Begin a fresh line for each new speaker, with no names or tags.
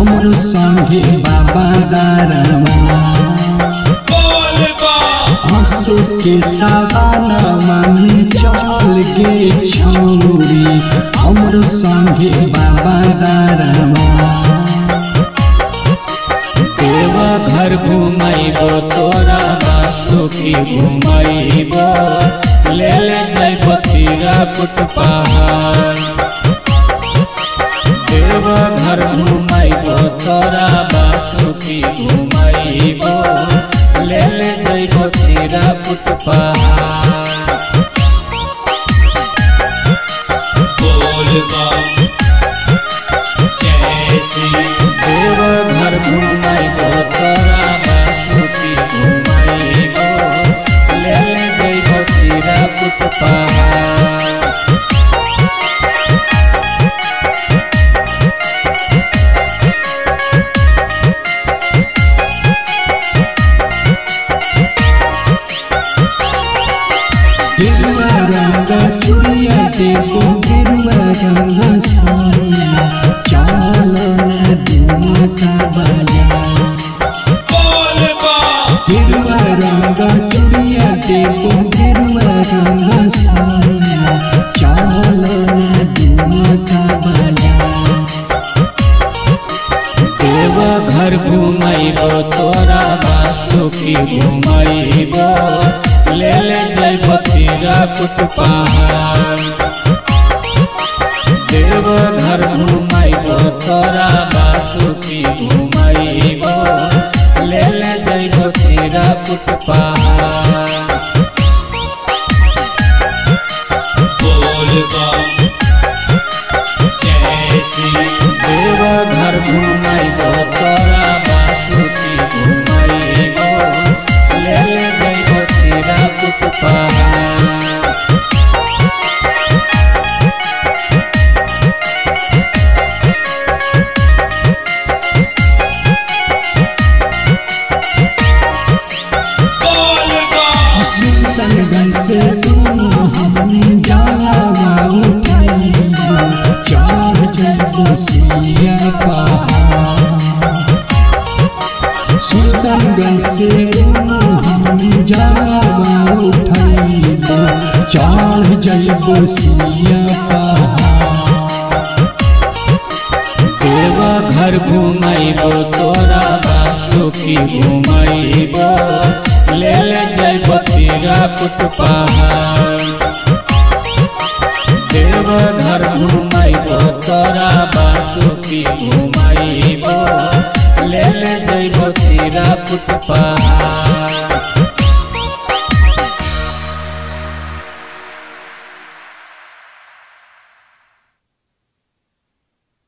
हमरो संगे बाबा दारमा हंसो के सावानमा में चल गे छौरी हमरो संगे बाबा दारमा
देवा घर घुमाइबो तोरा बासु की घुमाइबो ले ले जाइबो तीरा कुट पहाड़ देवा घर घुमाइबो तोरा बासु की घुमाइबो ले ले जाइबो तीरा कुट पहाड़ देवा घर घुमाइबो तोरा बासु की घुमाइबो ले ले जाइबो तीरा कुट पहाड़
गिरुआ रंग चुड़िया देबो गिरुआ रंग साड़िया चल दुआ का बाजा गिरुआ रंग चुड़िया देबो गिरुआ रंग साड़िया चल दुआ का बाजा
देवा घर घुमाइबो तोरा बासु की घुमाइबो ले ले जाइबो तीरा कुट पहाड़ देवा घर घुमाइबो तोरा बासु की घुमाइबो ले ले जाइबो तीरा कुट पहाड़ देवा घर घुमाइबो तोरा बासु की घुमाइबो ले ले जाइबो तीरा कुट पहाड़
सुल्तानगंज से दोनों हमने जावा उठाइबो चढ़ जइबो सुइया पहाड़ सुल्तानगंज से दोनों हमने जावा उठाइबो चढ़ जइबो सुइया पहाड़
देवा घर घुमाइबो तोरा बासु की घुमाइबो ले ले जाइबो तीरा कुट पहाड़ देवा घर घुमाइबो तोरा बासु की घुमाइबो ले ले जाइबो तीरा कुट पहाड़